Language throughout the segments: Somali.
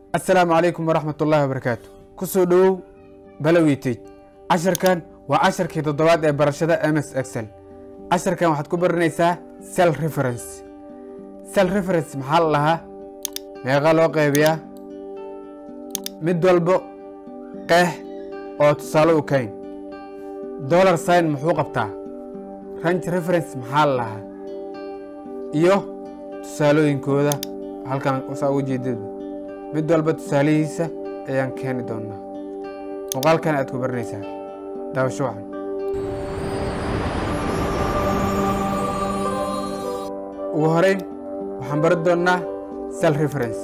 asalaamu calaykum waraxmat ullaahi wabarakaatu ku soo dhowow balowitej casharkan waa casharkii toddobaad ee barashada ms excel casharkan waxaad ku baranaysaa sel reference sel reference maxaa la dhahaa meeqa loo qaybiyaa mid walbo qeex oo tusaale u kayn dollar sign muxuu qabtaa range reference maxaa la dhahaa iyo tusaalooyinkooda halkan saa uga jeedada mid walba tusaalihiisa ayaan keeni doonaa muuqaalkan aad ku baranaysaa daawasho wacan ugu horeyn waxaan baran doonnaa sel reference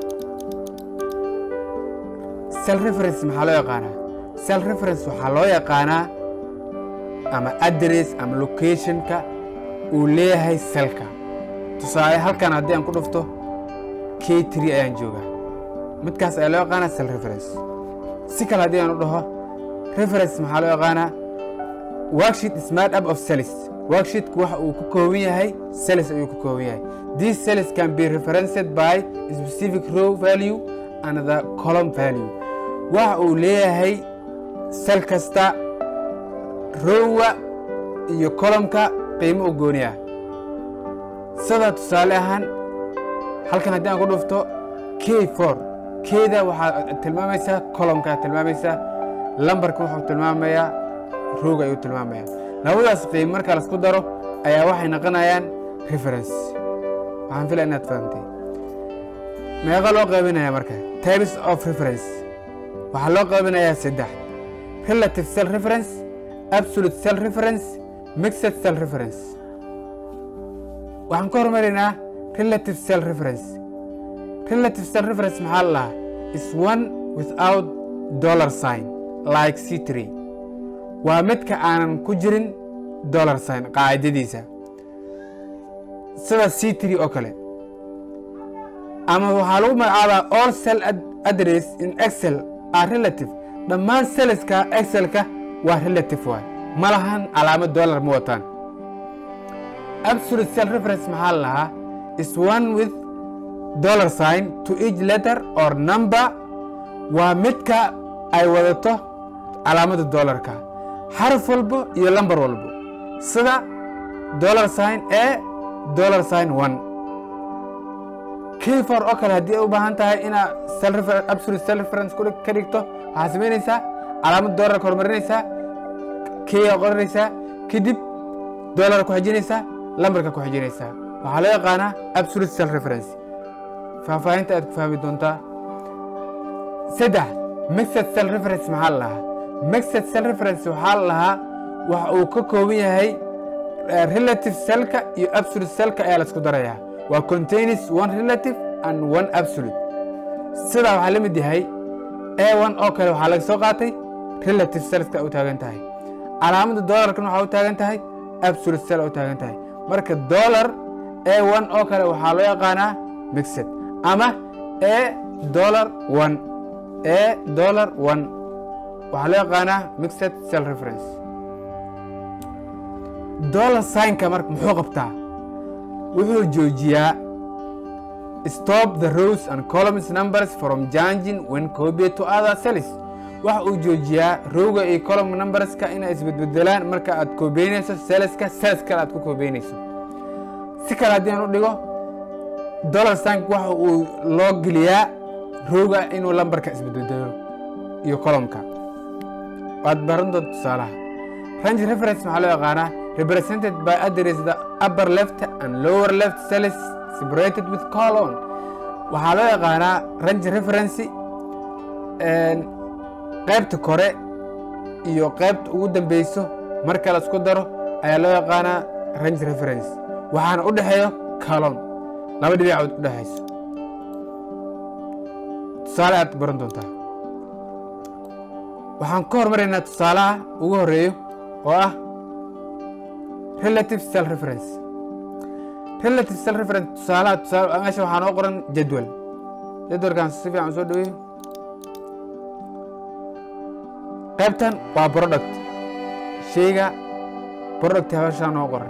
sel reference maxaa loo yaqaanaa sel reference waxaa loo yaqaanaa ama address ama locationka uu leeyahay selka tusaale halkan haddii aan ku dhufto k tri ayaan joogaa midkaas ayaa loo yaqaanaa sel reference si kale haddii aan u dhaho reference maxaa loo yaqaanaa worksheet smart up of cells worksheetku waxa uu ku kooban yahay cells ayuu ku kooban yahay these cells can be referenced by specific row value and the column value waxa uu leeyahay sel kasta rowga iyo columnka qiimo u gooni ah sida tusaale ahaan halkan haddii aan ku dhufto k for kda waxaa tilmaamaysaa columnka tilmaamaysaa lambarka wuxuu tilmaamayaa rooga ayuu tilmaamaya labadaas qiim marka lasku daro ayaa waxay noqonayaan reference waxaan filaya inaad fahamtay meeqa loo qaybinaya marka types of reference waxaa loo qaybinayaa saddex relative cell reference absolute cell reference mixed cell reference waxaan ka hormaraynaa relative cell reference relative cell reference maxaa la dhahaa is one without dollar sign like c tree waa midka aanan ku jirin dollar sign qaacidadiisa sida c tree oo kale ama waxaa lagu magacaabaa all cell address in excel are relative dhammaan selleska excelka waa relative waay ma lahan calaamad dollar ma wataan absolute cell reference maxaa la lahaa is one with dollar sign to each letter or number waa midka ay wadato calaamada dollarka xaraf walbo iyo lambar walbo sida dollar sign e dollar sign one kfor oo kale haddii ay u baahan tahay inaa absolute cell reference ka dhigto waxaa samaynaysaa calaamada dollarka horumarinaysaa kya qoranaysaa kadib dollar ku xijinaysaa lambarka ku xijinaysaa waxaa loo yaqaanaa absolute cell reference faahfaahinta aad ku fahmi doontaa saddex mixed cell reference maxaa la lahaa mixed cell reference waxaa la lahaa waxa uu ka kooban yahay relative cellka iyo absolute cellka ayaa la isku darayaa waa contains one relative and one absolute sidaa waxaa la mid yahay a one oo kale waxaa laga soo qaatay relative cellska u taagan tahay calaamada dollarkan waxaa u taagan tahay absolute cell u taagan tahay marka dollar a one oo kale waxaa loo yaqaanaa mixed ama a dollar one a dollar one waxaa loo yaqaanaa mixed cell reference dollar signka marka muxuu qabtaa wuxuu joojiyaa stop the rows and columns numbers from changing when copied to other cells waxa uu joojiyaa rowga iyo column numberska inay isbedbedelaan marka aad koobeynayso selska sels kale aad ku koobeynayso si kale haddii aan u dhigo dollar sign waxa uu loo geliyaa rowga inuu lambarka isbedbedelo iyo columnka waad baran doonta tusaalaha range reference maxaa loo yaqaanaa represented by address the upper left and lower left cells separated with colon waxaa loo yaqaanaa range reference qaybta kore iyo qaybta ugu dambeyso marka la isku daro ayaa loo yaqaanaa range reference waxaana u dhexeeyo colon laba dhibicood u dhexayso tusaale aad baran doontaa waxaan ka hormaraynaa tusaalaha ugu horeeyo oo ah relative cell reference relative cell reference tusaalaha tusaale meesha waxaa noo qoran jadwal jadwalkan si fiican soo dhaweeyo qaybtan waa product sheyga product habashaa noo qoran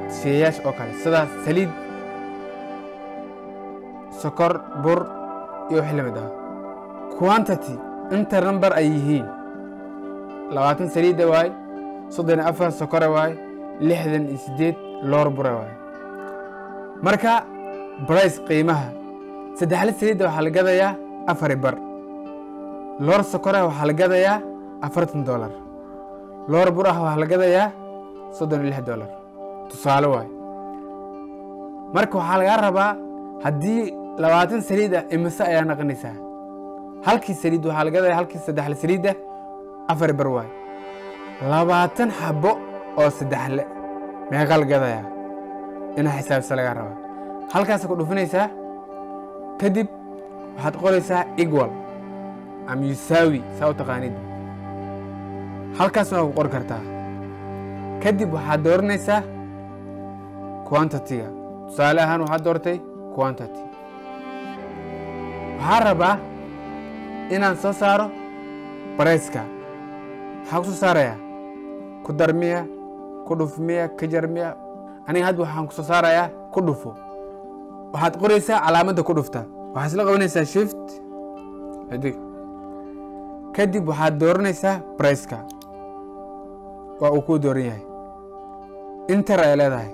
sheeyaasha oo kale sida saliid sokor bur iyo wixii lamid ah quantity inta number ay yihiin labaatan saliida waaye soddon iyo afar sokore waaye lixdan iyo siddeed loor bure waaye marka brice qiimaha saddexle saliidda waxaa la gadayaa afari bar loor sokore waxaa la gadayaa afartan dolar loor bur ah waxaa la gadayaa soddon iyo lix dolar tusaale waaye marka waxaa lagaa rabaa haddii labaatan saliid ah imise ayaa naqanaysaa halkii saliid waxaa la gadaya halkii saddexle saliidda afari bar waaye labaatan xabo oo saddexle meeqa la gadayaa inaa xisaabisa lagaa rabaa halkaasa ku dhufinaysaa kadib waxaad qoraysaa equal ama yusaawi saa u taqaanid halkaasna waa ku qori kartaa kadib waxaad dooranaysaa quantity-ga tusaale ahaan waxaad doortay quantity waxaa rabaa inaan soo saaro barayska maxaa ku soo saarayaa ku dar miya ku dhuf miya ka jar miya aniga hadda waxaan ku soo saarayaa ku dhufo waxaad qoraysaa calaamadda ku dhufta waxaad isla qabanaysaa shift xidig kadib waxaad dooranaysaa briceka waa uu kuu dooran yahay inter ay leedahay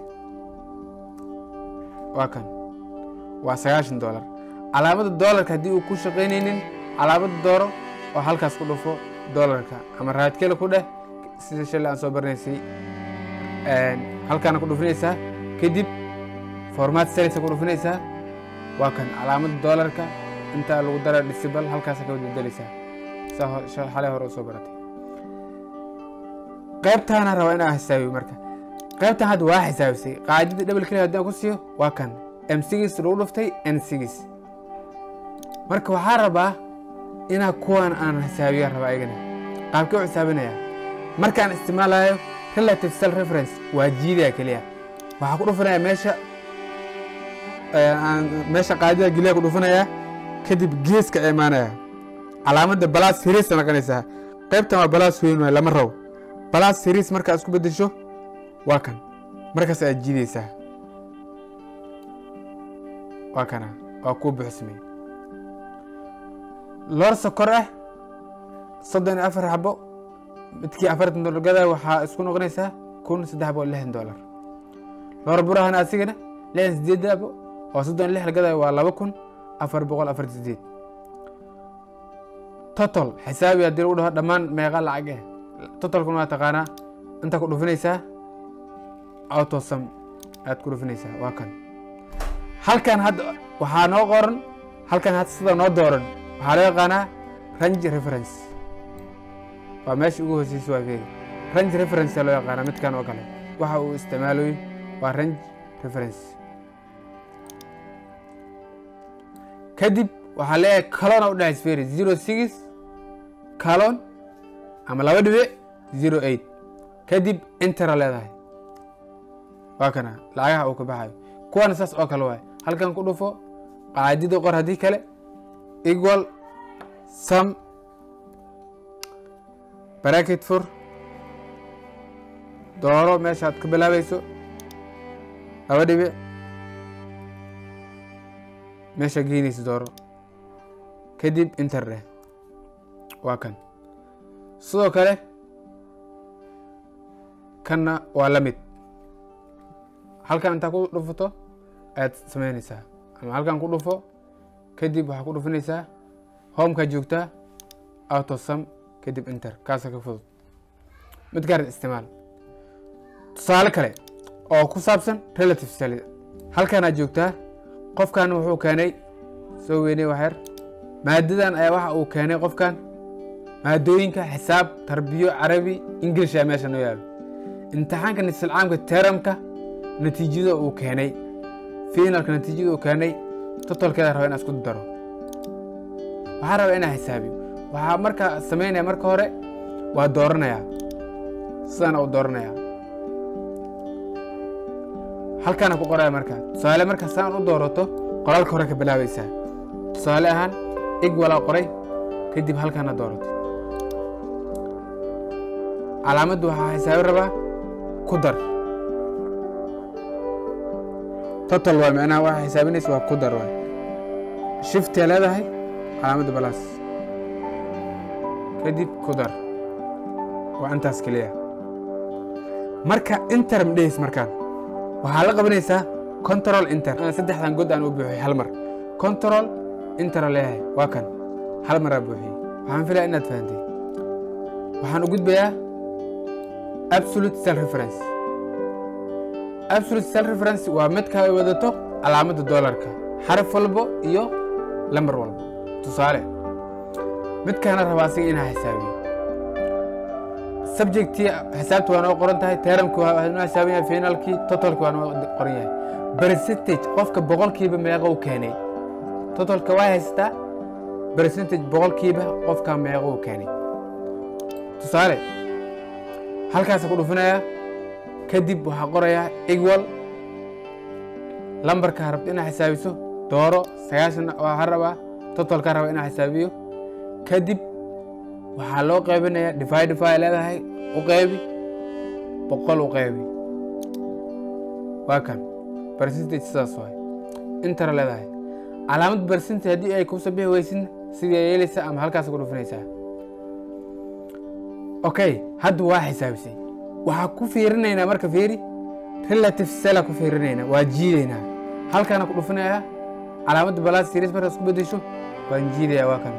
waa kan waa sagaashan dolar calaamadda doolarka haddii uu ku shaqaynaynin calaamadda dooro oo halkaas ku dhufo doolarka ama raadkele ku dheh sida shalay aan soo barnaysay halkaana ku dhufinaysaa kadib formaat selisa ku dhufinaysaa waa kan calaamadda doolarka intaa lagu dara disibal halkaasa ka bedelaysaa saa xalay hore u soo baratay qaybtaana rabaa inaa xisaabiyo marka qaybtan hadda waa xisaabisay qaacidada double keliya haddii aan ku siiyo waa kan m sigis lagu dhuftay n sigis marka waxaa rabaa inaa kuwan aan xisaabiya rabaa ayagana qaabkee u xisaabinaya markaan isticmaalayo relative cell reference waa jiidaya keliya waxaa ku dhufanaya meesha meesha qaadida geliya ku dhufanaya kadib geeska imaanaya calaamadda balaas siriisa naqanaysaa qaybtan waa balaas weyn waay lama rabo balaas siriis markaa isku beddesho waa kan markaas aad jiidaysaa waa kana waa kuu buuxsamay loor sokor ah soddon iyo afar xabo midkii afartan dolar gadaa waxaa isku noqonaysaa kun saddex boqol lixdan dolar loor burahana asigana lixdan sideed abo oo soddon lix la gadaa waa laba kun afar boqol afartan sideed total xisaabi haddii lagu dhaho dhammaan meeqa lacag eh totalkuna waa taqaanaa inta ku dhufinaysaa autosam aad ku dhufinaysaa waa kan halkan hadda waxaa noo qoran halkan hadda sida noo dooran waxaa loo yaqaanaa range reference waa meesha ugu hooseysa waa feeri range reference loo yaqaanaa midkan oo kale waxa uu isticmaaloy waa range reference kadib waxaa leeyahay kalona u dhexays feeri zero six kalon ama laba dhibic zero eight kadib intera leedahay waa kana lacagaha uu ka baxayo kuwana saas oo kale waay halkan ku dhufo qaadida qor haddii kale equal sum bracket fur dooro meeshaad ka bilaabayso laba dhibic meesha geynaysa dooro kadib inter dheh waa kan sidoo kale kanna waa la mid halkan intaa ku dhufato ayaad samaynaysaa ama halkan ku dhufo kadib waxaa ku dhufinaysaa homkaa joogtaa autosum kadib inter kaasa ka fudud mid gaar isticmaal tusaale kale oo ku saabsan relative sali halkanaad joogtaa qofkan wuxuu keenay soo weynay waxyar maadadan ayaa waxa uu keenay qofkan maadooyinka xisaab tarbiyo carabi ingilish ayaa meesha noo yaalo imtixaanka nisilcaamka teramka natiijada uu keenay finalka natiijada uu keenay totolkeeda raba inaa isku daro waxaa raba inaa xisaabiyo waxaa markaa samaynaya marka hore waa dooranayaa sidana uu dooranaya halkaana ku qoraya marka tusaale marka saan u doorato qoraalka hore ka bilaabaysaa tusaale ahaan ig walaa qoray kadib halkaana doorato calaamaddu waxaa xisaabi rabaa ku dar total waa micnaha waxaa xisaabinaysa waa ku dar waay shiftiya leedahay calaamadda balaas kadib ku dar waa intaas keliya marka inter madhehis markaan waxaa la qabanaysaa control inter saddexdan god aan u buuxiyey hal mar control inter leeyahay waa kan hal maraa buuxiyey waxaan filaya inaad fahantay waxaan u gudbayaa absolute self reference absolute self reference waa midka ay wadato calaamadda doolarka xaraf walbo iyo lambar walbo tusaale midkaana rabaa asiga inaa xisaabiyo subjectii xisaabti waa noo qoran tahay teramki waa noo xisaaban yahay finalkii totalki waa noo qoran yahay percentage qofka boqolkiiba meeqa u keenay totalka waa haysataa percentage boqolkiiba qofka meeqa u keenay tusaale halkaasa ku dhufinaya kadib waxaa qorayaa equal lambarka rabta inaa xisaabiso dooro sagaashan waa rabaa totalka raba inaa xisaabiyo kadib waxaa loo qaybinayaa dividify leedahay u qaybi boqol u qaybi waa kan percentage sidaas waay intara leedahay calaamad percentage haddii ay kusoo bixi weysin sidii yeelaysaa ama halkaas ku dhufinaysaa okay hadda waa xisaabisay waxaa ku fiirinaynaa marka fiiri relative sela ku fiirinaynaa waa jiidaynaa halkaana ku dhufinayaa calaamadda balaas series markaas ku bedesho waan jiidayaa waa kan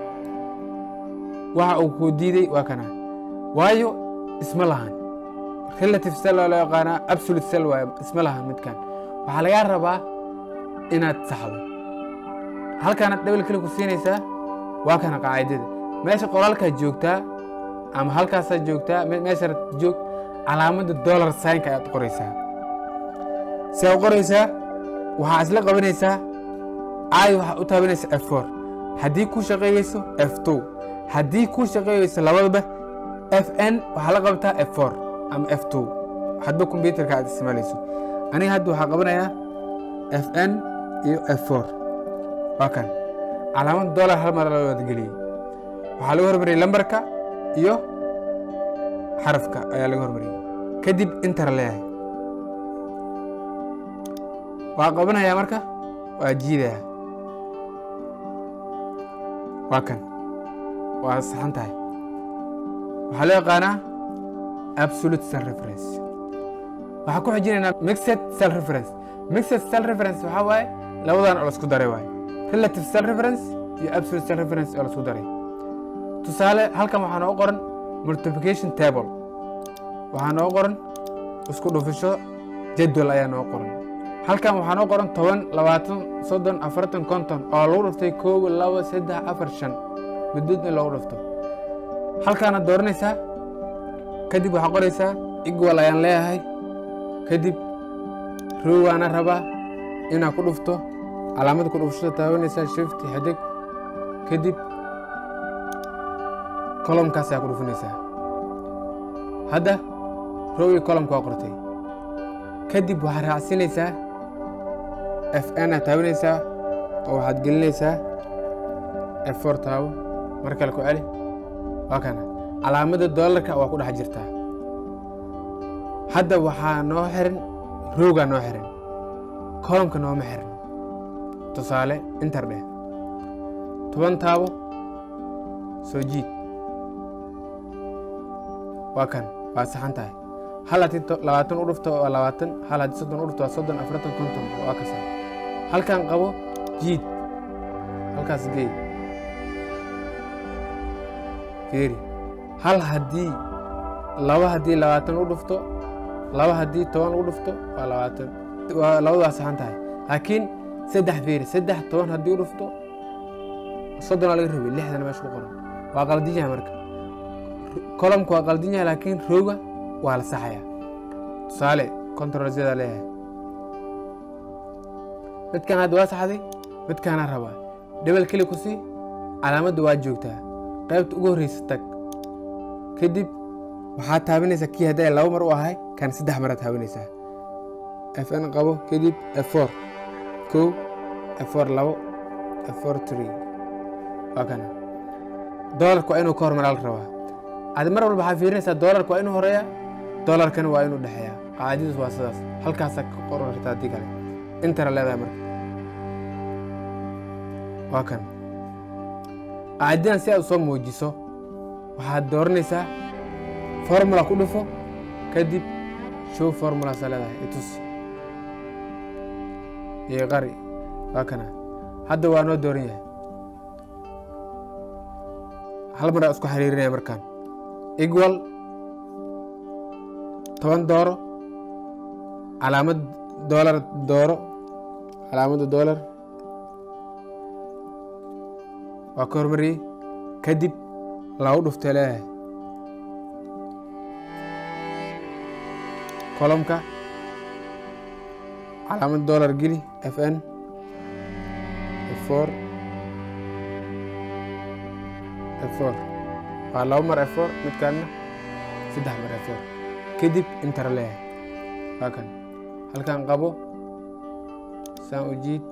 waxa uu kuu diiday waa kana waayo isma lahan relative sel waa loo yaqaanaa absolute sel waayo isma lahan midkan waxaa lagaa rabaa inaad saxdo halkaana dhabil kale ku siinaysaa waa kana qaacidada meesha qoraalkaa joogtaa ama halkaasaa joogtaa meesha joog calaamadda dollar signka ayaad qoraysaa si aad qoraysaa waxaa isla qabanaysaa caadi waxaa u taabanaysa f four haddii ku shaqeeyeyso f two haddii ku shaqeeyeyso labadaba f n waxaa la qabtaa f four ama f two hadba kombyuterka aad isticmaalayso aniga hadda waxaa qabanayaa f n iyo f four waa kan calaamad dollar hal mar loo wadgeliyey waxaa lagu hormariyey lambarka iyo xarafka ayaa laga hormariyey kadib intara leeyahay waa qabanayaa marka waa jiidayaa waa kan waa saxan tahay waxaa loo yaqaanaa absolute self reference waxaa ku xijinaynaa mixed self reference mixed self reference waxaa waaye labadan oo lasku daray waaye relative self reference iyo absolute self reference oo lasku daray tusaale halkan waxaa noo qoran multiplication table waxaa noo qoran isku dhufisho jadwal ayaa noo qoran halkan waxaa noo qoran toban labaatan soddon afartan konton oo lagu dhuftay koob labo saddex afar shan middood in loogu dhufto halkaana dooranaysaa kadib waxaa qoraysaa igwal ayaan leeyahay kadib rowaana rabaa inaa ku dhufto calaamada ku dhufshada taabanaysaa shift xidig kadib kolomkaas ayaa ku dhufinaysaa hadda row iyo kolomka waa qortay kadib waxaad raacsinaysaa f n aad taabanaysaa oo waxaad gelinaysaa f four taabo mar kale ku celi waa kana calaamadda doolarka waa ku dhex jirtaa hadda waxaa noo xiran roogaa noo xiran kolomka nooma xiran tusaale inter dheh toban taabo soo jiid waa kan waa saxan tahay hal haddii labaatan u dhufto waa labaatan hal haddii soddon u dhufto waa soddon afartan konton waa kasa halkan qabo jiid halkaas geey fiiri hal haddii laba haddii labaatan u dhufto laba haddii toban u dhufto waa labaatan waa labadu waa saxan tahay laakiin saddex fiiri saddex toban haddii u dhufto soddonaa laga rabay lixdana meesha ku qoran waa qaldin yahay marka kolomka waa qaldin yahay laakiin rooga waa la saxaya tusaale controlsyada leeyahay midkan hadda waa saxday midkaana rabaa dhebel keli ku sii calaamadda waa joogtaa qaybta ugu horreysa tag kadib waxaad taabanaysaa kii hadday laba mar u ahay kan saddex maraad taabanaysaa f n qabo kadib f four kow f four labo f four three waa kana doolarka waa inuu ka hormaraa la rabaa adi mar walba waxaa fiirinaysaa doolarka waa inuu horeeyaa doolarkana waa inuu dhexeeyaa qaacidadiis waa sidaas halkaasaa ka qoran kartaa haddii kale intara leedahay marka waa kan qaacidadan si aad u soo muujiso waxaad dooranaysaa formula ku dhufo kadib show formulaasaa leedahay itus iyo qari waa kana hadda waa noo dooran yahay hal mar aa isku xiriirinaya markaan equal toban dooro calaamad doolar dooro calaamadda doolar waa ka hormariyey kadib lagu dhuftay leeyahay kolomka calaamad doolar geli f n f four f four waa laba mar f four midkaanna saddex mar f four kadib intara leeyahay waa kan halkan qabo saan u jiid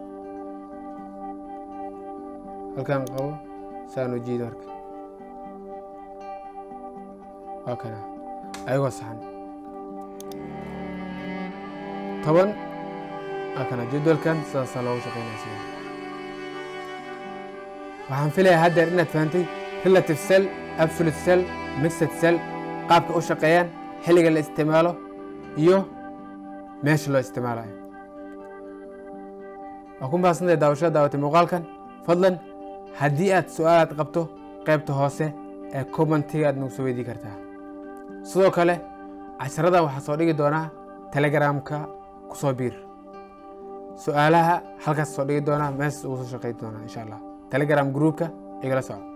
halkan qabo saan u jiid marka waa kana ayagoo saxan toban waa kana jadwalkan sidaasaa loogu shaqeynaya sida waxaan filayaa haddeer inaad fahantay relative cell absolute cell mixed cell qaabka u shaqeeyaan xilliga la isticmaalo iyo meesha loo isticmaalayo waa ku mahadsantahay daawashada daawatay muuqaalkan fadlan haddii aad su-aalaad qabto qaybta hoose ee commentiga aad nagu soo weydii kartaa sidoo kale casharada waxaa soo dhigi doonaa telegramka ku soo biir su-aalaha halkaas soo dhigi doonaa meeshaas ugu soo shaqeyn doonaa insha allah telegram groupka igala soco